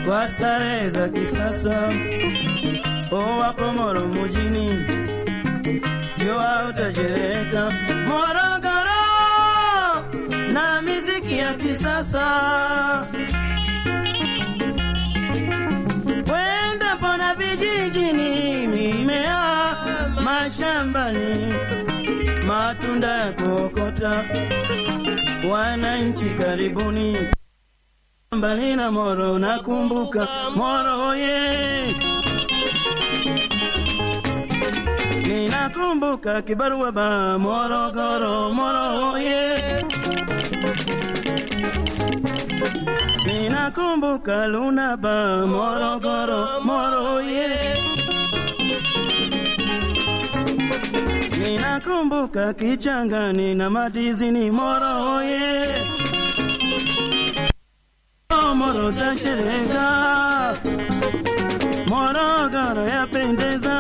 kwa starehe za kisasa. O wako Moro mjini, jua utashereka Morogoro na miziki ya kisasa. Wenda pona vijijini, mimea mashambani, matunda ya kuokota. Wananchi karibuni mbali na Moro, nakumbuka Moro ye ninakumbuka kibarua ba Morogoro, Moro ye ninakumbuka Luna ba Morogoro, Moro ye ninakumbuka Kichangani na Madizini, Moro ye Moro tashereka, Morogoro yapendeza,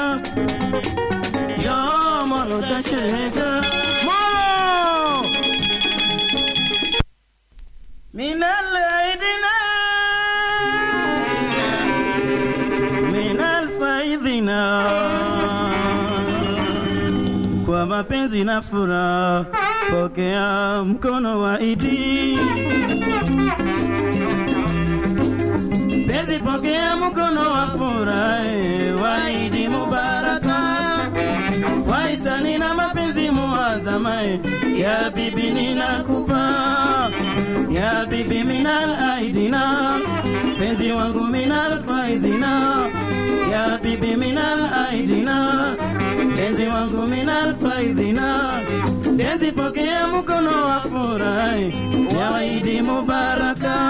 yo Moro tashereka, Moro minal aidina minal faidhina kwa mapenzi na furaha, pokea mkono wa Idi. Penzi, pokea mkono wa furaha, eh, wa Idi Mubaraka, waisani na mapenzi muadhama, eh, ya bibi ninakupa, ya bibi minal aidina, penzi wangu minal faidhina, ya bibi minal aidina, penzi wangu minal faidhina, penzi pokea mkono wa furaha, eh, ya Idi Mubaraka.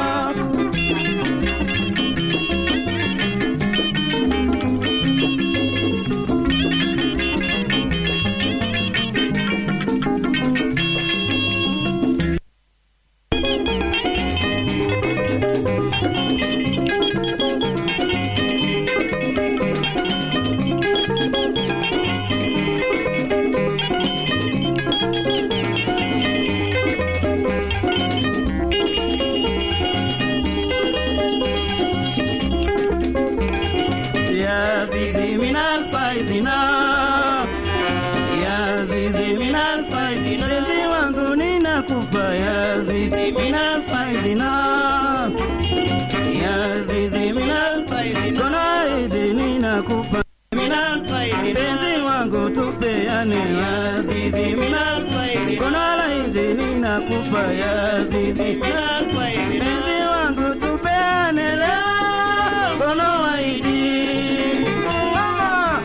يا زيزي من الفايزنا يا زيزي من الفايزنا زيزي wangu ninakupa ya zizi min alfaidina ya zizi min alfaidina kona idi ninakupa min alfaidina penzi wangu tupeane ya zizi min alfaidina kona idi ninakupa ya zizi min alfaidina penzi